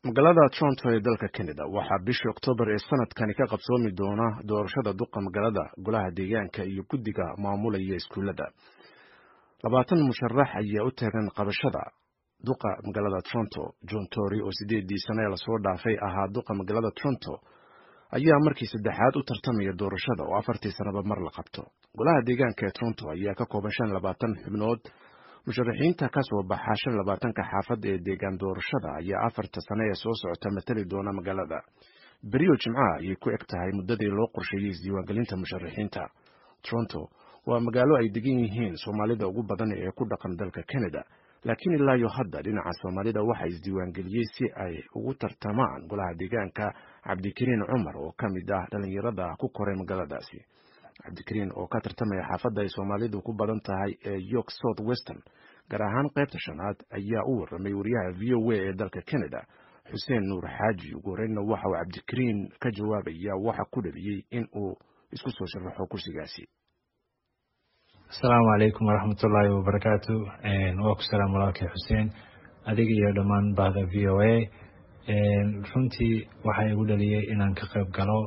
magaalada toronto ee dalka canada waxaa bishii oktoobar ee sanadkani ka qabsoomi doona doorashada duqa magaalada golaha deegaanka iyo guddiga maamulaya iskuullada labaatan musharax ayaa u taagan qabashada duqa magaalada toronto john tory oo sideedii sane ee lasoo dhaafay ahaa duqa magaalada toronto ayaa markii saddexaad u tartamaya doorashada oo afartii sanaba mar la qabto golaha deegaanka ee toronto ayaa ka kooban shan labaatan xubnood musharaxiinta ka soo baxa shan labaatanka xaafadda ee deegaan doorashada ayaa afarta sane ee soo socota matali doona magaalada beriyo jimcaha ayay ku eg tahay muddadii loo qorsheeyey isdiiwaangelinta musharaxiinta toronto waa magaalo ay degan yihiin soomaalida ugu badan ee ku dhaqan dalka canada laakiin ilaayo hadda dhinaca soomaalida waxaa isdiiwaangeliyey si ay ugu tartamaan golaha deegaanka cabdikariin cumar oo ka mid ah dhallinyarada ku koray magaaladaasi cabdikariin oo ka tartamaya xaafadda ay soomaalidu ku badan tahay ee york south western gaar ahaan qaybta shanaad ayaa u warramay wariyaha v o a ee dalka canada xuseen nuur xaaji ugu horreynna waxa uu cabdikariin ka jawaabaya waxa ku dhaliyey in uu isku soo sharaxo kursigaasi asalaamu calaykum waraxmatullaahi wabarakaatu waa ku salaam walaalkay xuseen adiga iyo dhammaan bahda v o a runtii waxaa igu dhaliyey inaan ka qayb galo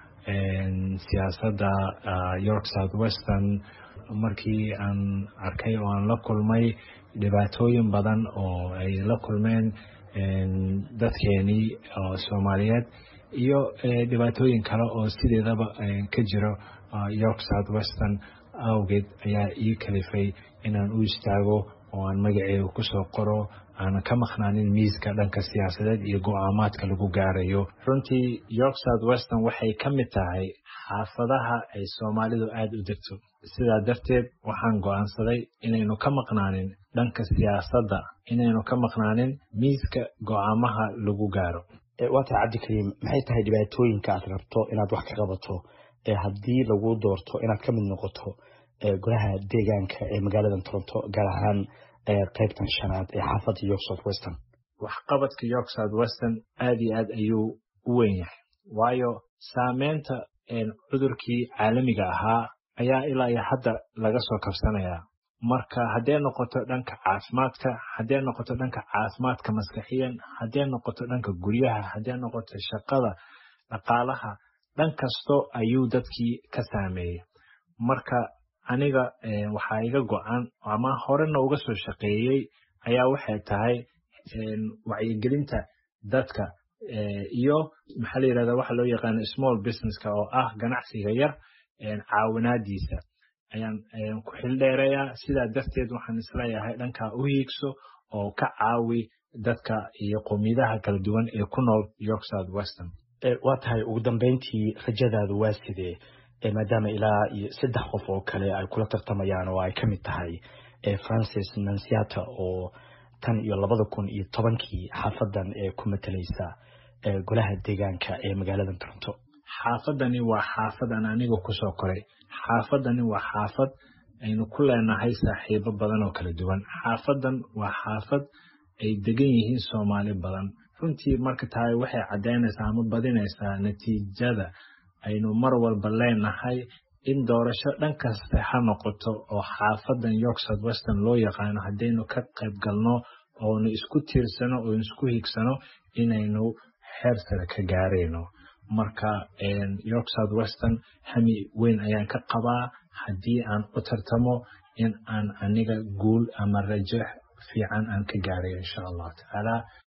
siyaasadda york south western markii aan arkay oo aan la kulmay dhibaatooyin badan oo ay la kulmeen dadkeenii soomaaliyeed iyo dhibaatooyin kale oo sideedaba ka jiro york south western awgeed ayaa ii kalifay inaan u istaago oo aan magaceega kusoo qoro aanan ka maqnaanin miiska dhanka siyaasadeed iyo go-aamaadka lagu gaarayo runtii york south western waxay ka mid tahay xaafadaha ay soomaalidu aada u degto sidaa darteed waxaan go-aansaday inaynu ka maqnaanin dhanka siyaasadda inaynu ka maqnaanin miiska go-aamaha lagu gaaro waa tahay cabdikariim maxay tahay dhibaatooyinka aad rabto inaad wax ka qabato haddii lagu doorto inaad ka mid noqoto golaha deegaanka ee magaalada toronto gaar ahaan qaybtan shanaad ee xaafadda york south western waxqabadka york south western aada iyo aad ayuu u weyn yahay waayo saameynta cudurkii caalamiga ahaa ayaa ilaa iyo hadda laga soo kabsanayaa marka haddee noqoto dhanka caafimaadka haddee noqoto dhanka caafimaadka maskaxiyan haddee noqoto dhanka guryaha haddee noqoto shaqada dhaqaalaha dhan kasto ayuu dadkii ka saameeyey marka aniga waxaa iga go-an ama horena uga soo shaqeeyey ayaa waxay tahay wacyigelinta dadka iyo maxaa la yirahda waxa loo yaqaano small businesska oo ah ganacsiga yar caawinaadiisa ayaan ku xildheerayaa sidaa darteed waxaan isleeyahay dhankaa u hiigso oo ka caawi dadka iyo qowmiyadaha kala duwan ee ku nool york south western waa tahay ugu dambeyntii rajadaadu waa sidee maadaama ilaa iyo saddex qof oo kale ay kula tartamayaan oo ay ka mid tahay francis nansiata oo tan iyo labada kun iyo tobankii xaafadan ee ku matalaysa golaha deegaanka ee magaalada toronto xaafadani waa xaafad aan aniga kusoo koray xaafadani waa xaafad aynu ku leenahay saaxiibo badan oo kala duwan xaafadan waa xaafad ay degan yihiin soomaali badan runtii marka tahay waxay caddaynaysaa ama badinaysaa natiijada aynu mar walba leenahay in doorasho dhan kasta ha noqoto oo xaafadan york south western loo yaqaano haddaynu ka qayb galno oonu isku tiirsano oonu isku higsano inaynu xeer sare ka gaarayno marka york south western hami weyn ayaan ka qabaa haddii aan u tartamo in aan aniga guul ama rajo fiican aan ka gaarayo insha allahu tacaala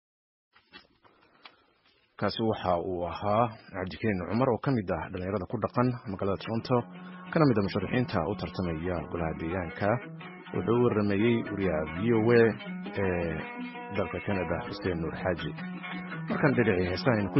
kaasi waxa uu ahaa cabdikariin cumar oo ka mid ah dhallinyarada ku dhaqan magaalada toronto kana mid a musharaxiinta u tartamaya golaha deegaanka wuxuu u warameeyey wariyaha v o a ee dalka canada xuseen nuur xaaji markaan dhinaci heesaha